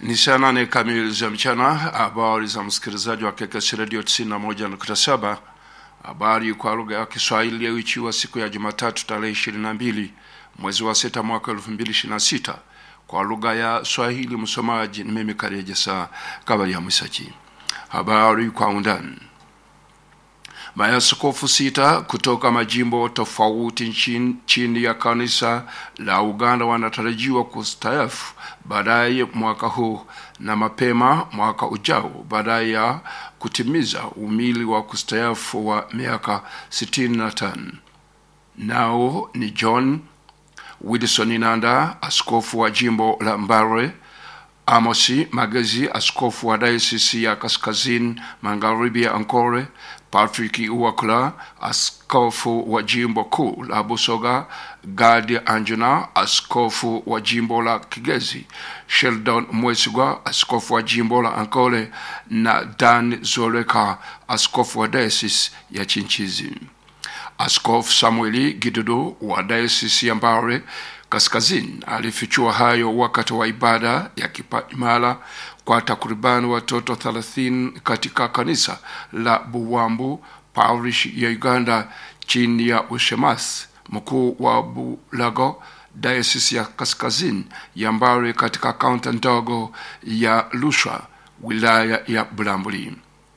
Ni saa nane kamili za mchana. Habari za msikilizaji wa KKS Radio 91.7. Habari kwa lugha ya Kiswahili iliyoichiwa siku ya Jumatatu tarehe 22 mwezi wa sita mwaka 2026 kwa lugha ya Swahili. Msomaji ni mimi Kareje saa kabali ya Mwisachi. Habari kwa undani. Maaskofu sita kutoka majimbo tofauti nchini, chini ya kanisa la Uganda wanatarajiwa kustaafu baadaye mwaka huu na mapema mwaka ujao baada ya kutimiza umili wa kustaafu wa miaka 65. Nao ni John Wilson Nanda, askofu wa jimbo la Mbare, Amosi Magezi, askofu wa dayosisi ya kaskazini magharibi ya Ankole, Patrick Uwakula, askofu wa jimbo kuu la Busoga, Gadi Anjuna, askofu wa jimbo la Kigezi, Sheldon Mwesigwa, askofu wa jimbo la Ankole na Dan Zoleka, askofu wa dayosisi ya Chinchizi. Askofu Samueli Gidudu wa dayosisi ya Mbare kaskazini alifichua hayo wakati wa ibada ya kipaimara kwa takribani watoto 30 katika kanisa la Buwambu parish ya Uganda chini ya ushemasi mkuu wa Bulago dayosisi ya kaskazini ya Mbare katika kaunti ndogo ya Lusha wilaya ya Bulambuli.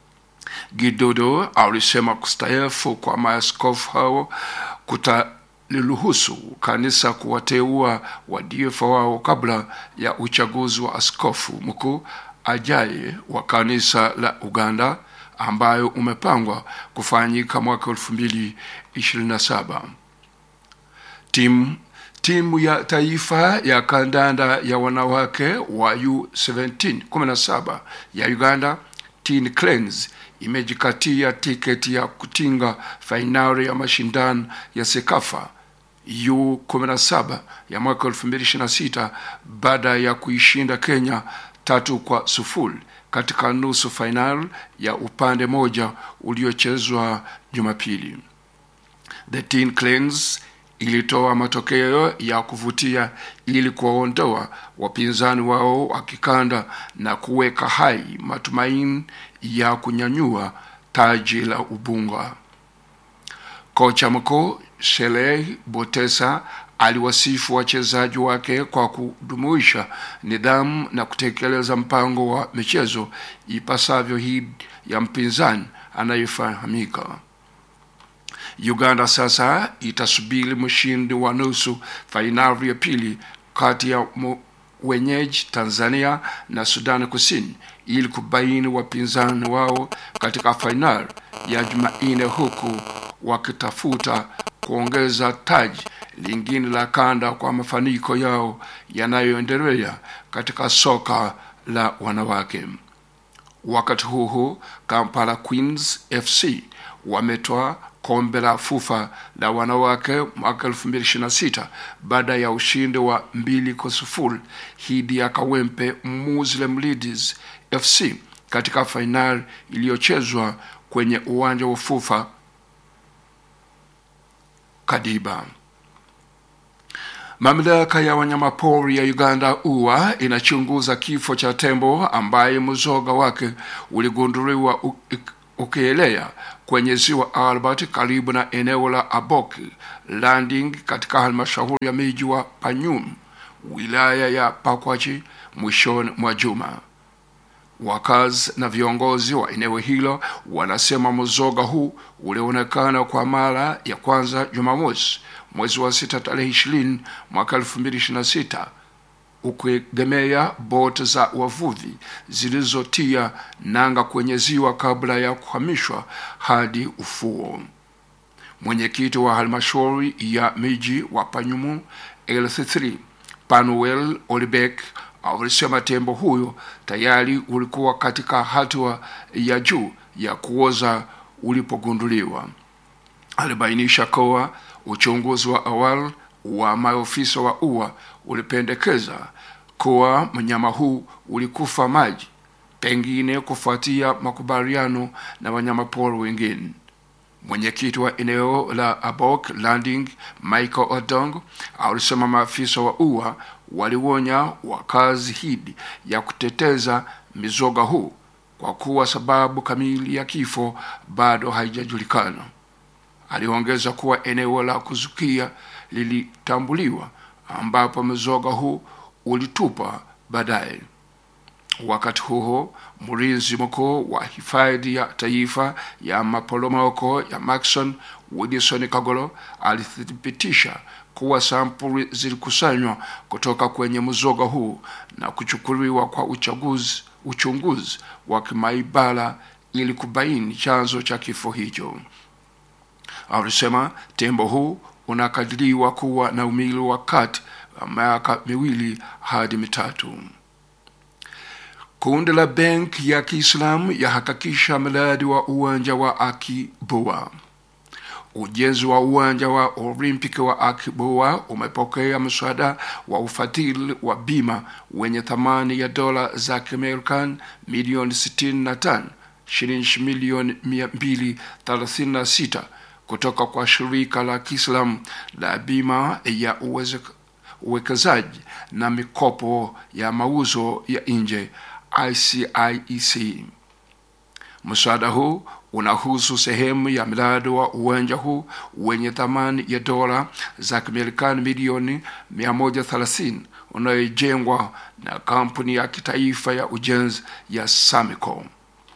Gidodo alisema kustaafu kwa maaskofu hao kutaliruhusu kanisa kuwateua wadiofa wao kabla ya uchaguzi wa askofu mkuu ajaye wa kanisa la Uganda ambayo umepangwa kufanyika mwaka 2027. Timu timu ya taifa ya kandanda ya wanawake wa U17 17 ya Uganda Teen Cranes imejikatia tiketi ya kutinga fainali ya mashindano ya Sekafa U17 ya mwaka 2026 baada ya kuishinda Kenya tatu kwa sufuri katika nusu fainali ya upande moja uliochezwa Jumapili. The Teen Cranes ilitoa matokeo ya kuvutia ili kuwaondoa wapinzani wao wa kikanda na kuweka hai matumaini ya kunyanyua taji la ubunga. Kocha mkuu Sheleh Botesa aliwasifu wachezaji wake kwa kudumisha nidhamu na kutekeleza mpango wa michezo ipasavyo hii ya mpinzani anayefahamika. Uganda sasa itasubiri mshindi wa nusu fainali ya pili kati ya wenyeji Tanzania na Sudani Kusini ili kubaini wapinzani wao katika fainali ya Jumanne, huku wakitafuta kuongeza taji lingine la kanda kwa mafanikio yao yanayoendelea katika soka la wanawake. Wakati huu huu, Kampala Queens FC wametoa kombe la FUFA la wanawake mwaka 2026 baada ya ushindi wa mbili kwa sufuri dhidi ya Kawempe Muslim Ladies FC katika fainali iliyochezwa kwenye uwanja wa FUFA Kadiba. Mamlaka ya wanyamapori ya Uganda UWA inachunguza kifo cha tembo ambaye mzoga wake uligunduliwa ukielea kwenye ziwa Albert karibu na eneo la Abok Landing katika halmashauri ya miji wa Panyum wilaya ya Pakwachi mwishoni mwa juma. Wakazi na viongozi wa eneo hilo wanasema mzoga huu ulionekana kwa mara ya kwanza Jumamosi mwezi wa sita tarehe ishirini mwaka elfu mbili ishirini na sita ukiegemea boti za wavuvi zilizotia nanga kwenye ziwa kabla ya kuhamishwa hadi ufuo. Mwenyekiti wa halmashauri ya miji wa Panyumu LC3 Panuel Olibek alisema tembo huyo tayari ulikuwa katika hatua ya juu ya kuoza ulipogunduliwa. Alibainisha kuwa uchunguzi wa awali wa maofisa wa UWA ulipendekeza kuwa mnyama huu ulikufa maji, pengine kufuatia makubaliano na wanyamapori wengine. Mwenyekiti wa eneo la Abok Landing Michael Odong alisema maafisa wa UWA walionya wakazi hidi ya kuteteza mizoga huu kwa kuwa sababu kamili ya kifo bado haijajulikana. Aliongeza kuwa eneo la kuzukia lilitambuliwa ambapo mzoga huu ulitupa baadaye. Wakati huo mlinzi mkuu wa hifadhi ya taifa ya maporomoko ya Maxon Wilson Kagolo alithibitisha kuwa sampuli zilikusanywa kutoka kwenye mzoga huu na kuchukuliwa kwa uchaguzi, uchunguzi wa kimaibara ili kubaini chanzo cha kifo hicho. Alisema tembo huu unakadiriwa kuwa na umri wa kati wa miaka miwili hadi mitatu. Kundi la benki ya Kiislamu yahakikisha mradi wa uwanja wa Akiboa. Ujenzi wa uwanja wa Olimpiki wa Akiboa umepokea mswada wa ufadhili wa bima wenye thamani ya dola za Kimarekani milioni 65 shilingi milioni 236 kutoka kwa shirika la Kiislamu la bima ya uweze- uwekezaji na mikopo ya mauzo ya nje ICIEC. Mswada huu unahusu sehemu ya mradi wa uwanja huu wenye thamani ya dola za Kimarekani milioni 130 unayojengwa na kampuni ya kitaifa ya ujenzi ya Samico.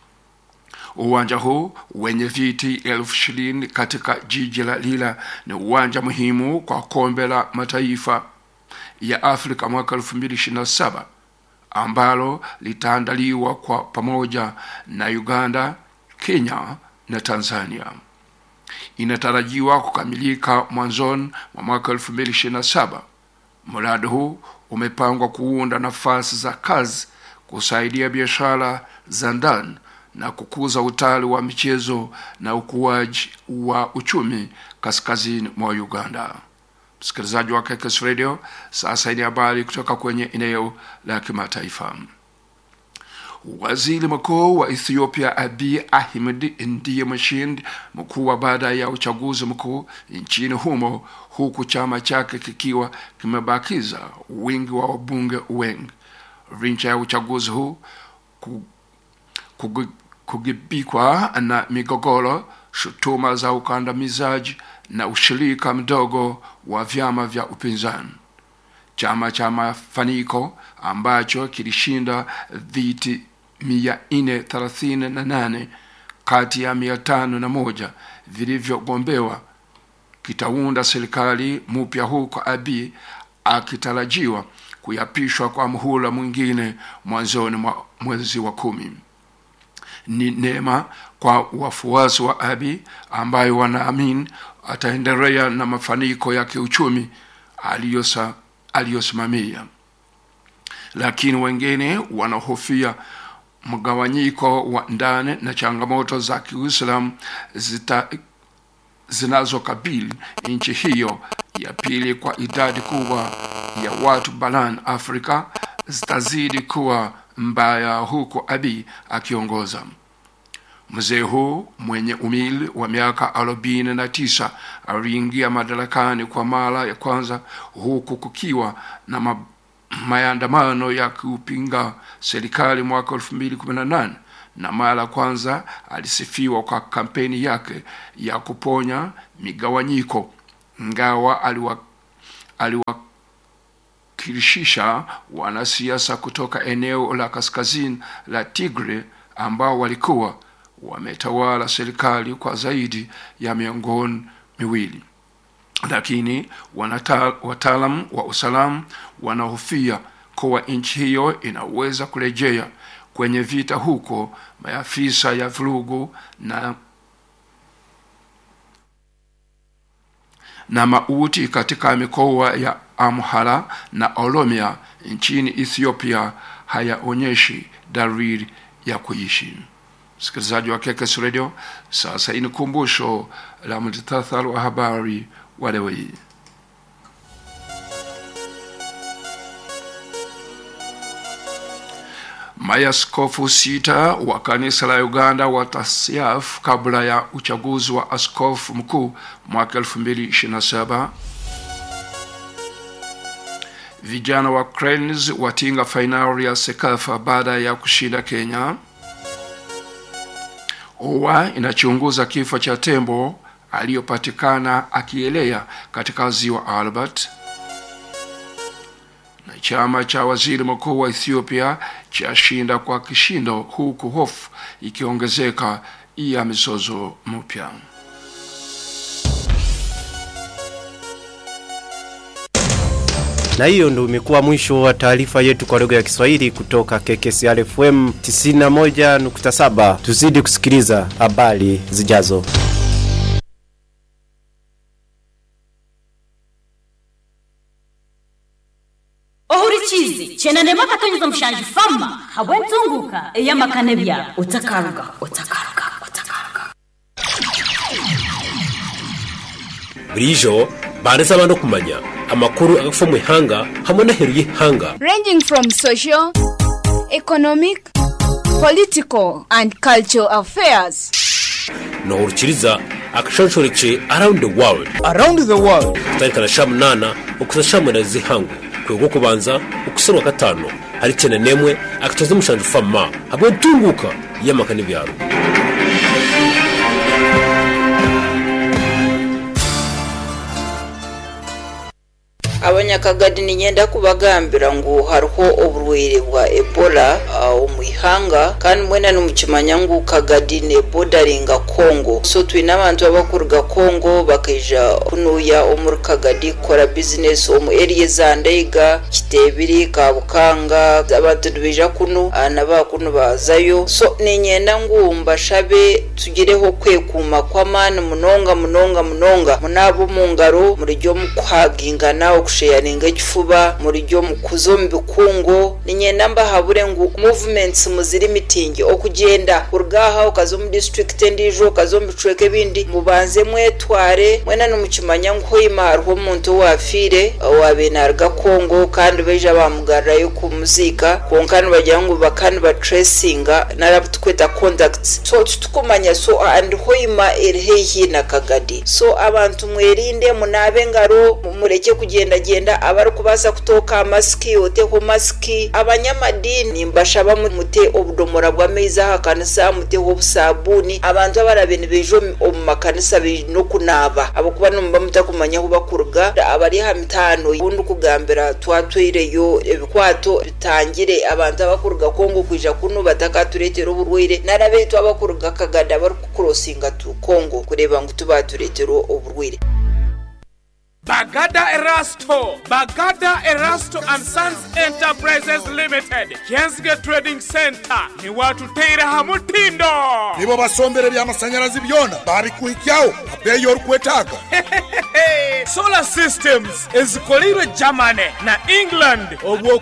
Uwanja huu wenye viti elfu ishirini katika jiji la Lila ni uwanja muhimu kwa kombe la mataifa ya Afrika mwaka 2027 ambalo litaandaliwa kwa pamoja na Uganda, Kenya na Tanzania. Inatarajiwa kukamilika mwanzoni mwa mwaka 2027. Mradi huu umepangwa kuunda nafasi za kazi, kusaidia biashara za ndani na kukuza utalii wa michezo na ukuaji wa uchumi kaskazini mwa Uganda. Msikilizaji wa Kekes Radio, sasa ni habari kutoka kwenye eneo la kimataifa. Waziri mkuu wa Ethiopia Abiy Ahmed ndiye mshindi mkuu wa baada ya uchaguzi mkuu nchini humo, huku chama chake kikiwa kimebakiza wingi wa wabunge wengi. Licha ya uchaguzi huu ku- kugi- kugubikwa na migogoro, shutuma za ukandamizaji na ushirika mdogo wa vyama vya upinzani. Chama cha Mafaniko ambacho kilishinda viti mia nne thelathini na nane kati ya mia tano na moja vilivyogombewa kitaunda serikali mpya huko Abiy akitarajiwa kuyapishwa kwa muhula mwingine mwanzoni mwa mwezi wa kumi. Ni neema kwa wafuasi wa Abiy ambayo wanaamini ataendelea na mafanikio ya kiuchumi aliyosa aliyosimamia, lakini wengine wanahofia mgawanyiko wa ndani na changamoto za Kiislamu zita zinazokabili nchi hiyo ya pili kwa idadi kubwa ya watu barani Afrika zitazidi kuwa mbaya huku Abiy akiongoza. Mzee huu mwenye umri wa miaka arobaini na tisa aliingia madarakani kwa mara ya kwanza huku kukiwa na ma maandamano ya kupinga serikali mwaka 2018 na mara ya kwanza alisifiwa kwa kampeni yake ya kuponya migawanyiko, ingawa aliwa, aliwakilishisha wanasiasa kutoka eneo la kaskazini la Tigray ambao walikuwa wametawala serikali kwa zaidi ya miongo miwili lakini wanata- wataalam wa usalama wanahofia kuwa nchi hiyo inaweza kurejea kwenye vita huko maafisa ya vurugu na na mauti katika mikoa ya Amhara na Oromia nchini Ethiopia hayaonyeshi dalili ya kuishi. Msikilizaji wa Kekes Radio, sasa ini kumbusho la muhtasari wa habari wa leo hii. Maaskofu sita wa kanisa la Uganda watasiafu kabla ya uchaguzi wa askofu mkuu mwaka 2027. vijana wa Cranes watinga fainali ya Sekafa baada ya kushinda Kenya. OWA inachunguza kifo cha tembo aliyopatikana akielea katika ziwa Albert. Na chama cha waziri mkuu wa Ethiopia chashinda kwa kishindo, huku hofu ikiongezeka ya mizozo mpya. Na hiyo ndio imekuwa mwisho wa taarifa yetu kwa lugha ya Kiswahili kutoka KKCR FM 91.7. Tuzidi kusikiliza habari zijazo. ohurikizi chenanema katonyeza mushanji fama habwentunguka eyamakane bya utakaruga utakaruga utakaruga burijo bareza abantu kumanya amakuru agafa mu ihanga hamwe n'aheru y'ihanga ranging from social, economic, political, and cultural affairs. nohurukiriza akashonshoreke around the world around the world kutarikana sha munana ukuza sha munana z'ihangu kwego kubanza ukusarwa gatanu hari cyane nemwe akatoza umushanje fama hamwe ntunguka y'amaka n'ibyaro abanyakagadi ninyenda kubagambira ngu hariho oburwaire bwa ebola uh, omu ihanga kandi mwena nimukimanya ngu kagadi nebodaringa kongo so twine abantu abakuruga kongo bakaija kunuya omuri kagadi kukora bizinesi omu eriya za ndeiga kitebiri kabukanga abantu nibaija kunu uh, nabakunu bazayo so ninyenda ngu mbashabe tugireho kwekuuma kw'amaani munonga munonga munonga munaaba omu ngaro murijyo mukuhagingana okusheyaringa ekifuba murijyo mukuza omu bikungu ninyenda mbahabure ngu movements muziri mitingi okugyenda kuruga aha okaza omu district endiijo okaza omu bicweka ebindi mubanze mwetware mwena nimukimanya ngu hoima hariho omuntu owafiire owabe naruga kongo kandi baija bamugarrayo kumuziika kwonka nibagira ngu baka nibatracinga narabu tukweta contacts so titukumanya so and hoima eri haihi na kagadi so abantu mwerinde munaabe engaro mureke kugendagenda abarikubaasa kutooka masiki oteho masiki abanyamadini mbashaba mute obudomora bw'amaizi aha kanisa muteho obusabuuni abantu abarabe nibaija omu- omu makanisa baine okunaaba abakuba nimuba mutakumanya ahu bakuruga abari aha mitaano ubundi kugambira twatwireyo ebikwato bitangire abantu abakuruga kongo kwija kunu batakatureetera oburwaire narabeitu abakuruga kagada abarikukurosinga tu kongo kureeba ngu tubatureetera oburwaire Bagada Erasto, Bagada Erasto and Sons Enterprises Limited, Jensge Trading Center, ni watu teire hamutindo. nibo basombere by'amashanyarazi byona babikuhikyaho abeyi orikwetaaga Solar Systems ezikolirwe Germany na England obwo